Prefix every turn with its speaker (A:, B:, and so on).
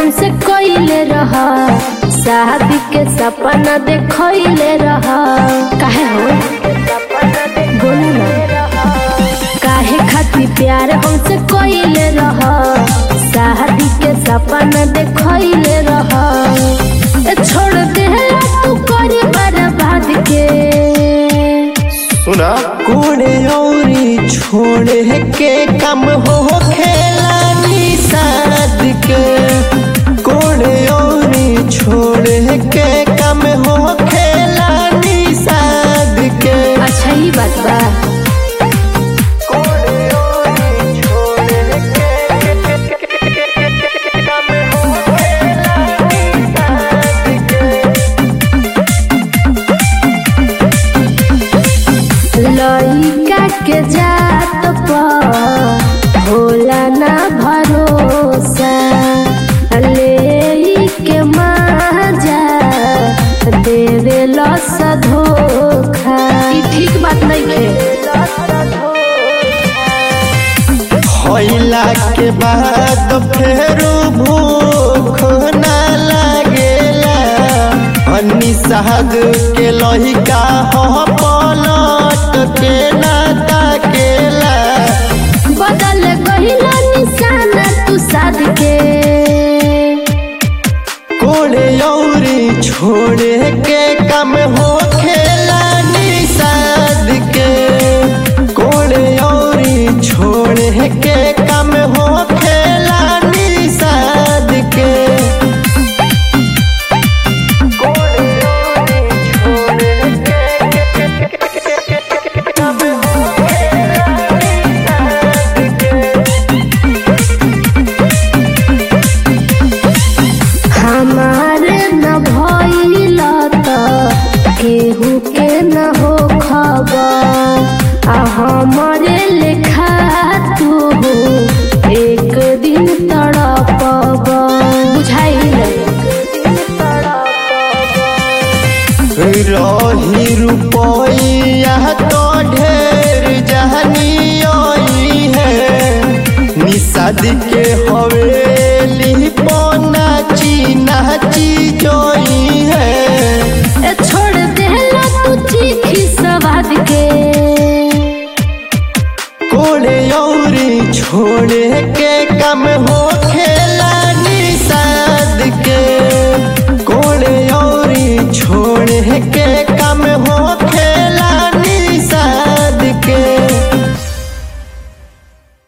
A: हमसे कइले रह शादी के सपना देखइले रह काहे हो बोलो ना काहे खातिर प्यार हमसे कइले रह शादी के सपना देखइले रह ए छोड़ दे तू करे बर्बाद के
B: सुना
C: कोड़े औरी छोड़े के कम हो खेला निषाद के कोड़े औरी छोड़े के कम हो खेला निषाद के
A: अच्छा ही बात बा
C: कोड़े औरी छोड़े के कम हो खेला निषाद के
A: लइका के जात पर होला ना भरोसा ले के माजा देवे लस धोखा ई ठीक बात नहीं खे
C: होइला के बाद फेर भूख ना लागेला अन्नी साहब के लहिका हो पलट के ना ताकेला
A: बदल गहिला निशाना तू साध के
C: कोड़े औरी छोड़े के कम हो खेला निषाद के कोड़े औरी छोड़े के कम हो खेला निषाद के कोड़े औरी छोड़े के कम हो खेला निषाद के
A: हमारे न भइल त केहू के न हो खबर आ हमारे लेखा तू एक दिन तड़पब बुझाइल
C: रही रुपया तो ढेर जहनी है निषाद के हवेली पना चीना चीजोई है
A: ए छोड़ देला तू चीखी सवाद के
C: कोड़े औरी छोड़े के कम हो खेल